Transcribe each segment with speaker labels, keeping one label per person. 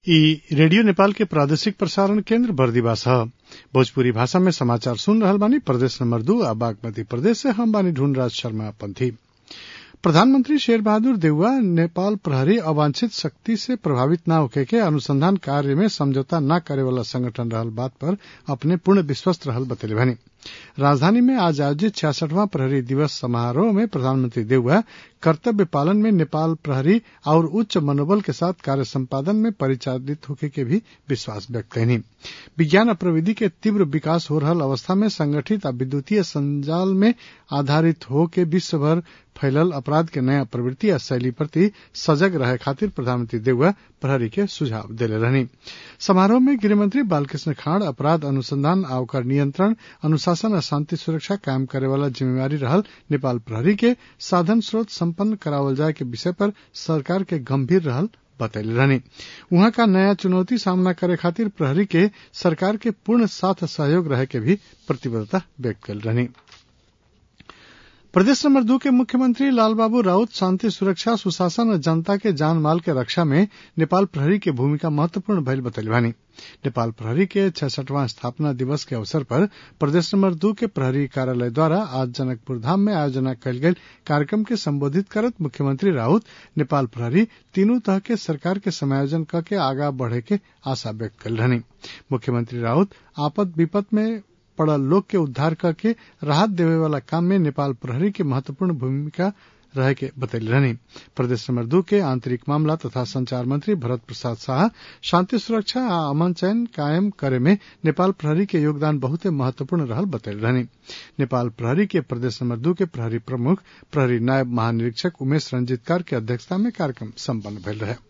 Speaker 1: इ रेडियो नेपाल के प्रादेशिक प्रसारण केन्द्र बर्दिवास ह भोजपुरी भाषा में समाचार सुन रहल बानी प्रदेश नंबर दू आ बागमती प्रदेश से हम बानी ढूंढराज शर्मा पंथी प्रधानमंत्री शेर बहादुर देउवा नेपाल प्रहरी अवांछित शक्ति से प्रभावित न होखे के अनुसंधान कार्य में समझौता न करे वाला संगठन रहल बात पर अपने पूर्ण विश्वस्त रहल बतैले बानी राजधानी में आज आयोजित छियासठवां प्रहरी दिवस समारोह में प्रधानमंत्री देउवा कर्तव्य पालन में नेपाल प्रहरी और उच्च मनोबल के साथ कार्य संपादन में परिचालित होखे के भी विश्वास व्यक्त कैनी विज्ञान और प्रविधि के तीव्र विकास हो रहल अवस्था में संगठित आ विद्युतीय संजाल में आधारित हो के विश्व भर फैलल अपराध के नया प्रवृत्ति आ शैली प्रति सजग रहे खातिर प्रधानमंत्री देउवा प्रहरी के सुझाव देले रहनी समारोह में गृहमंत्री बालकृष्ण खाड़ अपराध अनुसंधान आ ओकर नियंत्रण अनुशासन आ शांति सुरक्षा कायम करे वाला जिम्मेवारी रहल नेपाल प्रहरी के साधन स्रोत संपन्न करावल जाए के विषय पर सरकार के गंभीर रहल बतैले रहनी उहाँ का नया चुनौती सामना करे खातिर प्रहरी के सरकार के पूर्ण साथ सहयोग रहे के भी प्रतिबद्धता व्यक्त कल रहनी प्रदेश नंबर दो के मुख्यमंत्री लालबाबू राउत शांति सुरक्षा सुशासन और जनता के जान माल के रक्षा में नेपाल प्रहरी के भूमिका महत्वपूर्ण भइल बतैले बानी नेपाल प्रहरी के छठवां स्थापना दिवस के अवसर पर प्रदेश नंबर दो के प्रहरी कार्यालय द्वारा आज जनकपुर धाम में आयोजना कयल गेल कार्यक्रम के संबोधित करत मुख्यमंत्री राउत नेपाल प्रहरी तीनों तरह के सरकार के समायोजन करके आगा बढ़े के आशा व्यक्त कल रहनी मुख्यमंत्री राउत आपद विपद में पड़ल लोग के उद्धार करके राहत देवे वाला काम में नेपाल प्रहरी के महत्वपूर्ण भूमिका रहे के बतैले रहनी प्रदेश नंबर दू के आंतरिक मामला तथा संचार मंत्री भरत प्रसाद शाह शांति सुरक्षा आ अमन चयन कायम करे में नेपाल प्रहरी के योगदान बहुते महत्वपूर्ण रहल बतैले रहनी नेपाल प्रहरी के प्रदेश नंबर दू के प्रहरी प्रमुख प्रहरी नायब महानिरीक्षक उमेश रंजीतकार के अध्यक्षता में कार्यक्रम सम्पन्न भेल रहे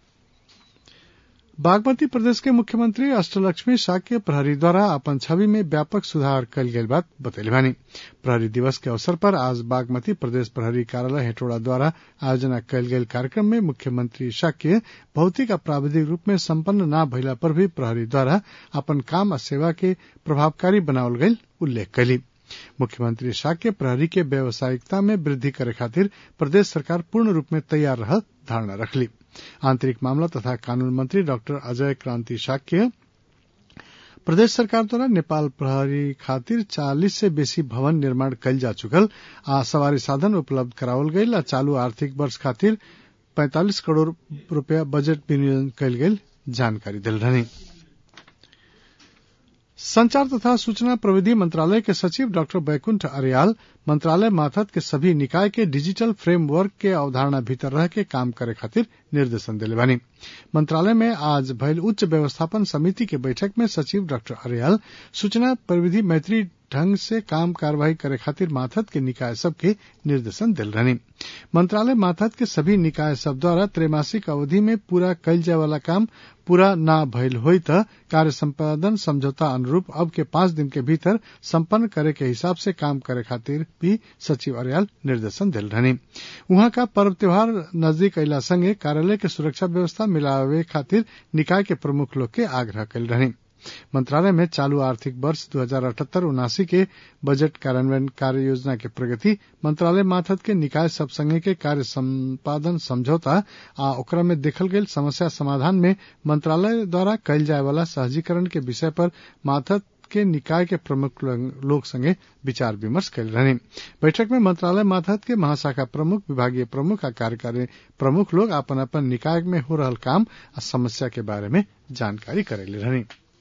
Speaker 1: बागमती प्रदेश के मुख्यमंत्री अष्टलक्ष्मी शाक्य प्रहरी द्वारा अपन छवि में व्यापक सुधार कल गई बात बतैले बानी प्रहरी दिवस के अवसर पर आज बागमती प्रदेश प्रहरी कार्यालय हेटोड़ा द्वारा आयोजना कयल गेल कार्यक्रम में मुख्यमंत्री शाक्य भौतिक आ प्राविधिक रूप में संपन्न न भइला पर भी प्रहरी द्वारा अपन काम आ सेवा के प्रभावकारी बनावल गई उल्लेख कयली मुख्यमंत्री शाक्य प्रहरी के व्यावसायिकता में वृद्धि करे खातिर प्रदेश सरकार पूर्ण रूप में तैयार रह धारणा रखली आंतरिक मामला तथा कानून मंत्री डॉक्टर अजय क्रांति शाक्य प्रदेश सरकार द्वारा नेपाल प्रहरी खातिर चालीस से बेसी भवन निर्माण कयल जा चुकल आ सवारी साधन उपलब्ध करावल गयल आ चालू आर्थिक वर्ष खातिर पैंतालीस करोड़ रूपया बजट विनियोजन कयल गेल जानकारी दिल रहनी संचार तथा सूचना प्रविधि मंत्रालय के सचिव डॉक्टर बैकुंठ अरियाल मंत्रालय माथत के सभी निकाय के डिजिटल फ्रेमवर्क के अवधारणा भीतर रह के काम करे खातिर निर्देशन दिले बानी मंत्रालय में आज भयल उच्च व्यवस्थापन समिति के बैठक में सचिव डॉक्टर अरियाल सूचना प्रविधि मैत्री ढंग से काम कार्यवाही करे खातिर माथत के निकाय सब के निर्देशन दिल रहनी मंत्रालय माथत के सभी निकाय सब द्वारा त्रैमासिक अवधि में पूरा कयल जाय वाला काम पूरा न भइल होई त कार्य संपादन समझौता अनुरूप अब के पांच दिन के भीतर संपन्न करे के हिसाब से काम करे खातिर भी सचिव अरियाल निर्देशन दिल रहनी उहाँ का पर्व त्योहार नजदीक अला संगे कार्यालय के सुरक्षा व्यवस्था मिलावे खातिर निकाय के प्रमुख लोग के आग्रह कल रहनी मंत्रालय में चालू आर्थिक वर्ष दो हजार अठहत्तर उनासी के बजट कार्यान्वयन कार्य योजना के प्रगति मंत्रालय माथत के निकाय सब संगे के कार्य संपादन समझौता आ ओकरा में देखल गेल समस्या समाधान में मंत्रालय द्वारा कयल जाय वाला सहजीकरण के विषय पर माथत के निकाय के प्रमुख लोग संगे विचार विमर्श कल रहने बैठक में मंत्रालय माथत के महाशाखा प्रमुख विभागीय प्रमुख आ कार्यकारी प्रमुख लोग अपन अपन निकाय में हो रहल काम आ समस्या के बारे में जानकारी करेले रहनी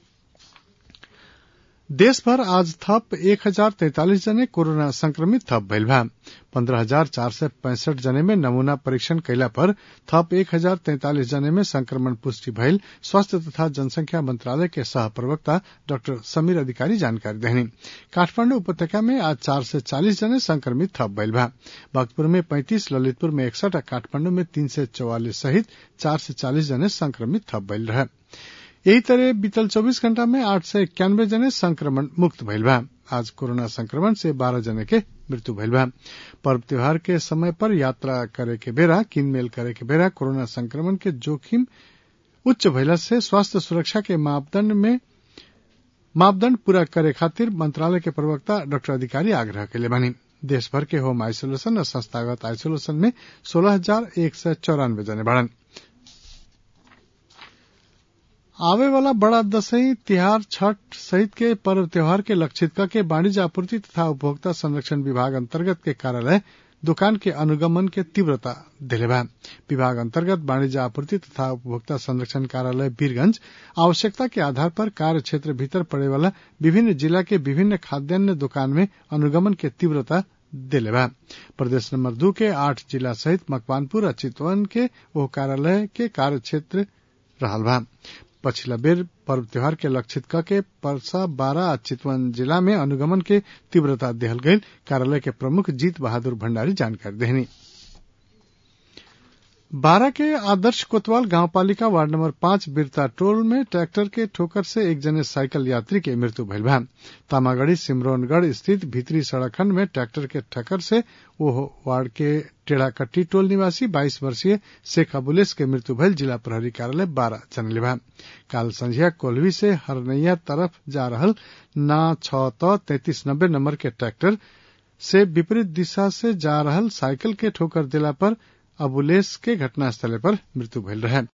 Speaker 1: देश भर आज थप एक हजार तैतालीस जने कोरोना संक्रमित थप भइल बा पन्द्रह हजार चार सय पैंसठ जने में नमूना परीक्षण कैला पर थप एक हजार तैतालीस जने में संक्रमण पुष्टि भइल स्वास्थ्य तथा जनसंख्या मंत्रालय के सह प्रवक्ता डाक्टर समीर अधिकारी जानकारी देहनी काठमांडू उपत्यका में आज चार सय चालीस जने संक्रमित थप भइल बा भक्तपुर में पैंतीस ललितपुर में इकसठ आ काठमांडू में तीन सय चौवालीस सहित चार सय चालीस जने संक्रमित थप भइल रहे यही तरह बीतल 24 घंटा में आठ सय इक्यानवे जने संक्रमण मुक्त भइल बा आज कोरोना संक्रमण से बारह जने के मृत्यु भइल बा पर्व त्योहार के समय पर यात्रा करे के बेरा किनमेल करे के बेरा कोरोना संक्रमण के जोखिम उच्च भइला से स्वास्थ्य सुरक्षा के मापदंड में मापदंड पूरा करे खातिर मंत्रालय के प्रवक्ता डॉक्टर अधिकारी आग्रह कैले बानी देश भर के होम आइसोलेशन और संस्थागत आइसोलेशन में सोलह हजार एक सय चौरानवे जने बाड़न आवे वाला बड़ा दशई तिहार छठ सहित के पर्व त्योहार के लक्षित करके वाणिज्य आपूर्ति तथा उपभोक्ता संरक्षण विभाग अंतर्गत के कार्यालय दुकान के अनुगमन के तीव्रता दिले बा विभाग अंतर्गत वाणिज्य आपूर्ति तथा उपभोक्ता संरक्षण कार्यालय वीरगंज आवश्यकता के आधार पर कार्य क्षेत्र भीतर पड़े वाला विभिन्न जिला के विभिन्न खाद्यान्न दुकान में अनुगमन के तीव्रता दिले बा प्रदेश नंबर दू के आठ जिला सहित मकवानपुर आ चितवन के वो कार्यालय के कार्य क्षेत्र रहल बा पछिला बेर पर्व त्योहार के लक्षित क के परसा बारह आ चितवन जिला में अनुगमन के तीव्रता देहल गई कार्यालय के प्रमुख जीत बहादुर भंडारी जानकारी देहनी बारह के आदर्श कोतवाल गांव पालिका वार्ड नंबर पांच बिरता टोल में ट्रैक्टर के ठोकर से एक जने साइकिल यात्री के मृत्यु भइल बा तामागढ़ी सिमरौनगढ़ स्थित भीतरी सड़क खंड में ट्रैक्टर के ठक्कर से वो वार्ड के टेढ़ाकट्टी टोल निवासी 22 वर्षीय शेख अबुलेस के मृत्यु भइल जिला प्रहरी कार्यालय बारह जनले बा काल संझिया कोल्वी से हरनैया तरफ जा रहल ना छ त तैतीस नब्बे नंबर के ट्रैक्टर से विपरीत दिशा से जा रहल साइकिल के ठोकर दिला पर अबुलेस के घटनास्थल पर मृत्यु भइल रहे